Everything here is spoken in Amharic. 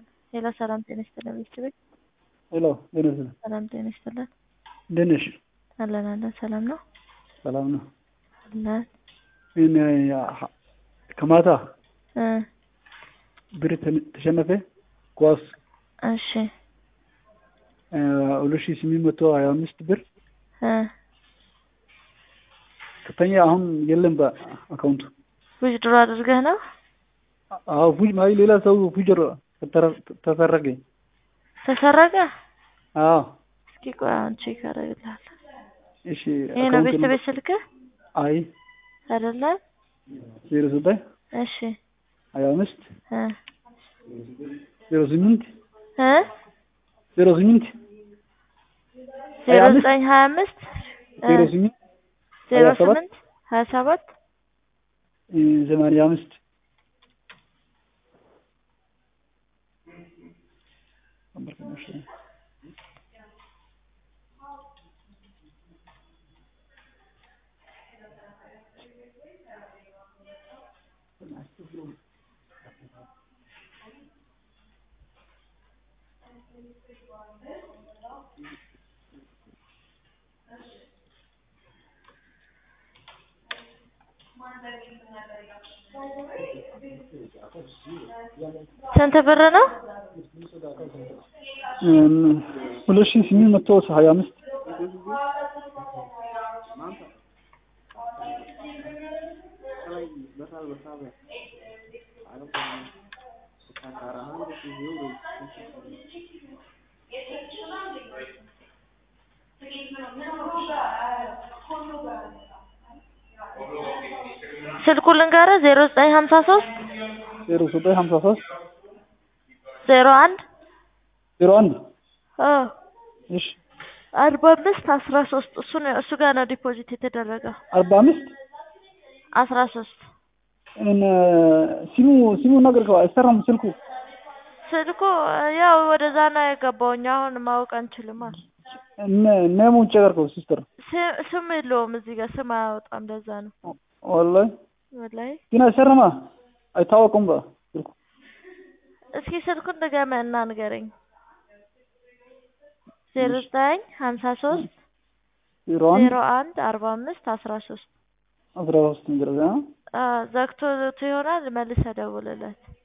ሄሎ ሰላም ጤና ይስጥልን ቤተሰቤ ሄሎ ጤና ይስጥልን። ሰላም ጤና ይስጥልን። እንዴት ነሽ? አለን አለን ሰላም ነው ሰላም ነው። አለን እኔ ከማታ እ ብር ተ- ተሸነፈ ኳስ እሺ ሁለት ሺህ ስምንት መቶ ሀያ አምስት ብር እ ከፍተኛ አሁን የለም በአካውንቱ። ዊዝድሮ አድርገህ ነው አዎ ፉጅ ማይ ሌላ ሰው ፉጀር ተሰረገ። ተሰረቀ? አዎ እስኪ ቆይ አሁን ቼክ አደርግልሃለሁ። እሺ ይሄ ነው አካውንት ቤተሰቤ ስልክህ አይ አይደለ? ዜሮ ዘጠኝ እሺ ሀያ አምስት እ ዜሮ ስምንት እ ዜሮ ስምንት ዜሮ ሀያ አምስት ዘጠኝ ሀያ አምስት እ ዜሮ ስምንት ዜሮ ሀያ ሰባት ስምንት ሀያ ሰባት ሰማንያ አምስት ስንት ብር ነው? ሁለት ሺህ ስምንት መቶ ሀያ አምስት ስልኩ ልንገርህ ዜሮ ዘጠኝ ሀምሳ ሶስት ዜሮ ዘጠኝ ሀምሳ ሶስት ዜሮ አንድ ዜሮ አንድ እ እሺ አርባ አምስት አስራ ሶስት እሱ ነው እሱ ጋር ነው ዲፖዚት የተደረገው አርባ አምስት አስራ ሶስት እነ ሲሙ ሲሙ ነገር አይሰራም ስልኩ ስልኩ ያው ወደዛ ነው የገባው። እኛ አሁን ማወቅ አንችልም አለ እነ ነሙ ጨገርከው ሲስተር ስ- ስም የለውም እዚህ ጋር ስም አያወጣም። ለዛ ነው ወላሂ ወላሂ። ግን አይሰራማ አይታወቅም በ ስልኩ እስኪ ስልኩን ድገመህ እና ንገረኝ። ዜሮ ዘጠኝ ሀምሳ ሶስት ዜሮ አንድ ዜሮ አንድ አርባ አምስት አስራ ሶስት አስራ ሶስት ነገር ዘግቶት ይሆናል መልሰህ ደውልለት።